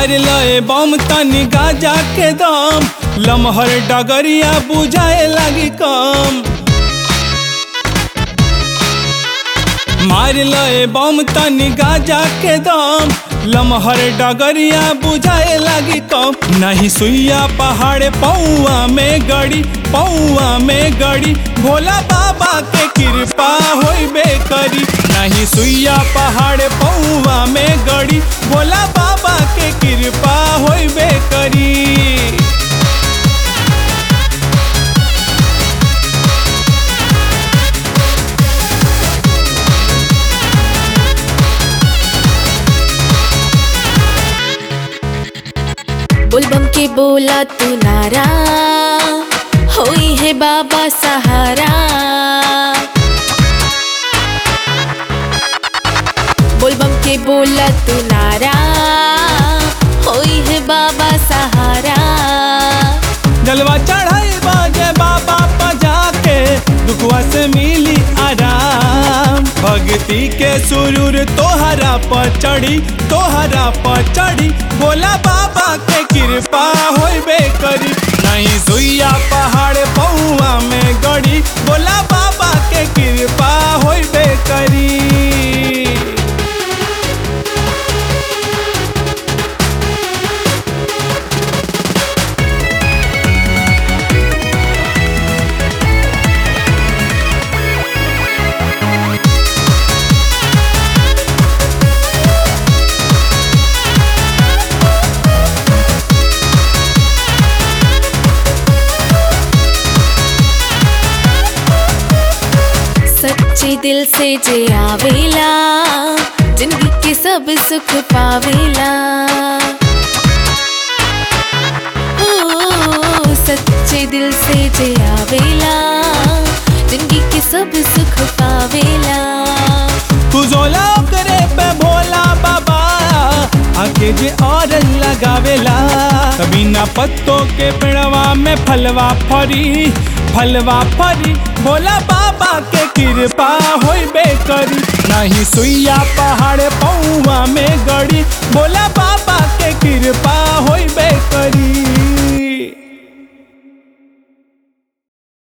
मार लए बम तनी गाजा के दम लमहर डगरिया बुझाए लगी कम मार लए बम तनी गाजा के दम लमहर डगरिया बुझाए लगी कम नहीं सुइया पहाड़ पौआ में गड़ी पौआ में गड़ी भोला बाबा के कृपा होइबे करी नहीं सुइया पहाड़ पौआ में गड़ी भोला बाबा के कृपा होइबे करी बुलबम के बोला तू नारा होई है बाबा सहारा बुलबम के बोला तू नारा होई है बाबा सहारा जलवा चढ़ाई बाजे बाबा पजा के दुखवा से मिली आराम भक्ति के सुरूर तोहरा पर चढ़ी तोहरा पर चढ़ी बोला बाबा के कृपा होइबे करी नहीं सुइया पहाड़ पौआ में गड़ी बोला बाबा के कृपा होइबे करी सच्चे दिल से जे आवेला जिंदगी के सब सुख पावेला ओ, सच्चे दिल से जे आवेला जिंदगी के सब सुख पावेला तू जोला करे पे भोला बाबा आके जे और लगावेला कभी ना पत्तों के पेड़वा में फलवा फरी फलवा फरी भोला बाबा के कृपा होइबे करी नहीं सुइया पहाड़ पौआ में गड़ी भोला बाबा के कृपा होइबे करी